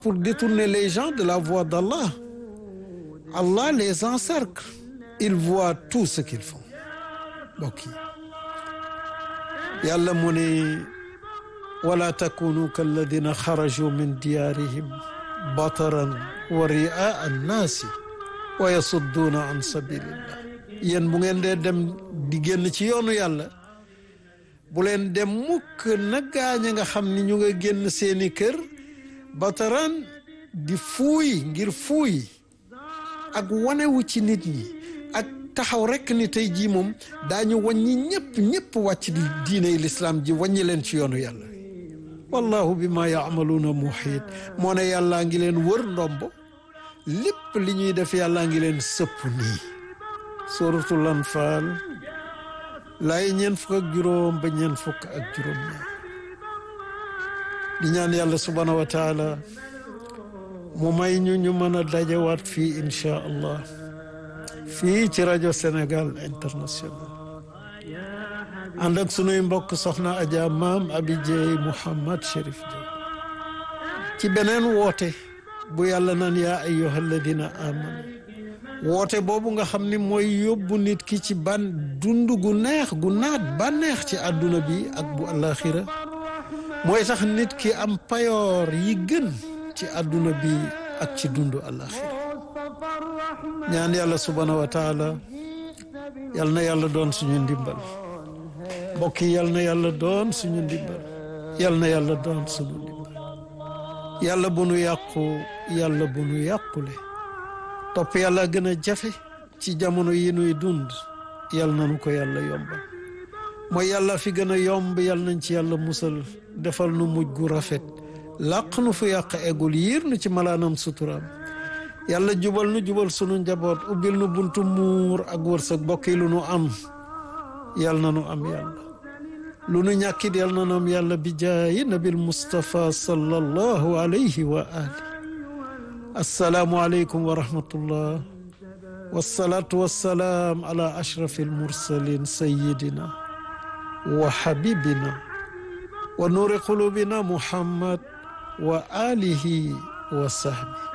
pour détourner les gens de la voie d'Allah Allah les encercle il voit tout ce qu'ils font mbokk yi yàlla mu ne wala takunu kalladina xaraju min diyaarihim bataran wa riaa annaasi wa yasudduuna an sabilillah yéen bu ngeen dee dem di génn ci yoonu yàlla bu leen dem mukk na gaañ nga xam ni ñu nga génn seeni kër bataran di fuuy ngir fuuy ak wanewu ci nit ñi ak taxaw rekk ni tey jii moom daañu wàññi ñëpp ñëpp wàcc di diiney lislaam ji wàññi leen ci yoonu yàlla wallahu bi ma yaamaluuna muhiit moo ne yàllaa ngi leen wër ndombo lépp li ñuy def yàllaa ngi leen sëpp nii suratul anfaal laay ñeen fukk ak juróom ba ñeen fukk ak juróom ñaar di ñaan yàlla subhaanahu wa taala mu may ñu ñu mën a dajawaat fii inchaa allah fii ci rajo Sénégal international ànd ak sunuy mbokk soxna Adja maam Abi Dieye Mouhamad Chérif Dieye ci beneen woote bu yàlla naan yaa ayyuha alladina amanu woote boobu nga xam ni mooy yóbbu nit ki ci ban dund gu neex gu naat bànneex ci àdduna bi ak bu alaxira mooy tax nit ki am payoor yi gën ci àdduna bi ak ci dundu alaxira ñaan yàlla subhaanahu wa taala yal na yàlla doon suñu ndimbal mbokk yi yal na yàlla doon suñu ndimbal yal na yàlla doon suñu ndimbal yàlla bu nu yàqu yàlla bu nu yàqule topp yàlla gën a jafe ci jamono yi nuy dund yal na nu ko yàlla yombal mooy yàlla fi gën a yomb yal nañ ci yàlla musal defal nu mujj gu rafet làq nu fu yàq eggul yiir nu ci malaanam suturaam yàlla jubal nu jubal sunu njaboot ubbil nu buntu muur ak wërsëg bokk yi lu nu am yal na nu am yàlla lu nu ñàkkit yal na nu am yàlla bi jaayi nabil Mustafa sallallahu alayhi wa ali assalaamu aleykum wa rahmatullah wassalaatu wassalaam ala ashrafi almursalin sayidina wa habibina wa nuuri qulubina muhammad wa alihi wa sahbi